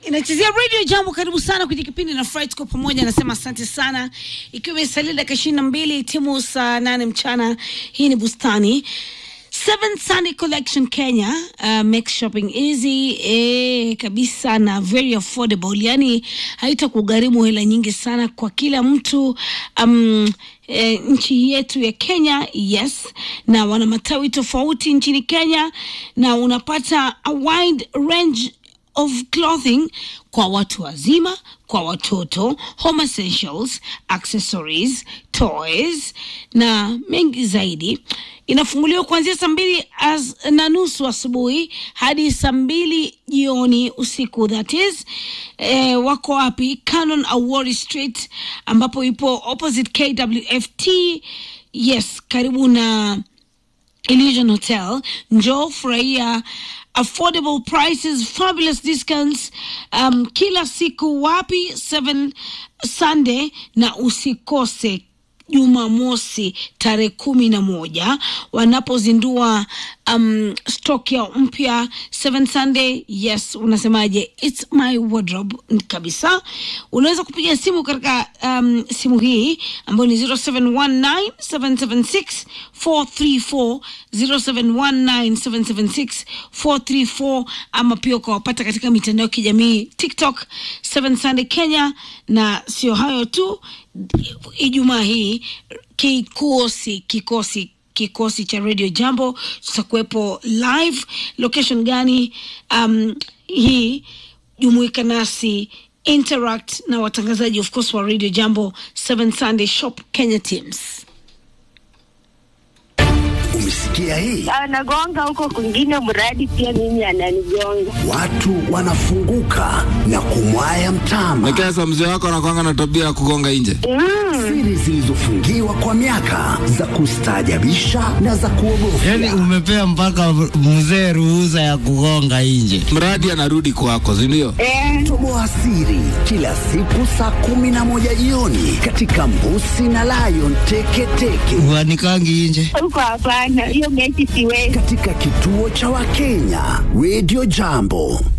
inachezea radio jambo karibu sana kwenye kipindi na Fry tuko pamoja anasema asante sana ikiwa imesalia dakika ishirini na mbili timu saa nane mchana hii ni bustani Seven Sunday Collection Kenya uh, makes shopping easy eh, kabisa na very affordable, yani haitakugharimu hela nyingi sana kwa kila mtu um, E, nchi yetu ya Kenya yes, na wana matawi tofauti nchini Kenya, na unapata a wide range of clothing kwa watu wazima, kwa watoto, home essentials, accessories, toys na mengi zaidi. Inafunguliwa kuanzia saa mbili as- na nusu asubuhi hadi saa mbili jioni usiku, that is eh, wako wapi? Canon Awori Street ambapo ipo opposite KWFT. Yes, karibu na Illusion Hotel. Njoo furahia affordable prices, fabulous discounts um, kila siku. Wapi? 7 Sunday, na usikose Jumamosi tarehe kumi na moja wanapozindua um, stock yao mpya 7 Sunday. Yes, unasemaje? It's my wardrobe kabisa. Unaweza kupiga simu katika um, simu hii ambayo ni 0719 776 434 0719 776 434 ama pia ukawapata katika mitandao ya kijamii TikTok 7 Sunday Kenya. Na sio hayo tu, Ijumaa hii kikosi kikosi kikosi cha Radio Jambo tutakuwepo live. Location gani? Um, hii jumuika nasi interact na watangazaji of course wa Radio Jambo 7 Sunday Shop Kenya Teams. Umesikia hii? anagonga huko kwingine, mradi pia mimi ananigonga. Watu wanafunguka na kumwaya mtama. Nekesa, mzee wako anakwanga na tabia ya kugonga nje. Siri zilizofungiwa kwa miaka za kustaajabisha na za kuogofya. Yaani umepea mpaka mzee ruhusa ya kugonga nje. Mradi anarudi kwako, si ndio? Eh, Toboa siri kila siku saa kumi na moja jioni katika Mbusi na Lion Teketeke Uanikangi nje. huko hapana, hiyo mechi siwezi. katika kituo cha Wakenya Radio Jambo.